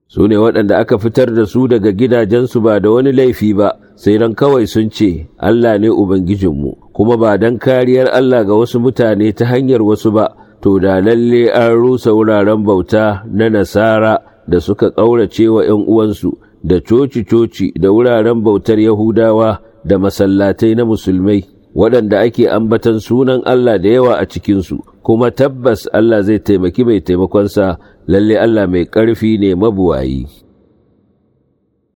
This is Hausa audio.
su ne waɗanda aka fitar da su daga gidajensu ba da wani laifi ba sai dan kawai sun ce Allah ne Ubangijinmu kuma ba dan kariyar Allah ga wasu mutane ta hanyar wasu ba to da lalle an rusa wuraren bauta na nasara da suka ƙaurace wa ‘yan uwansu da coci-coci da wuraren bautar Yahudawa da masallatai na musulmai waɗanda ake ambatan sunan Allah da yawa a cikinsu kuma tabbas Allah zai taimaki mai taimakonsa lalle Allah mai ƙarfi ne mabuwayi.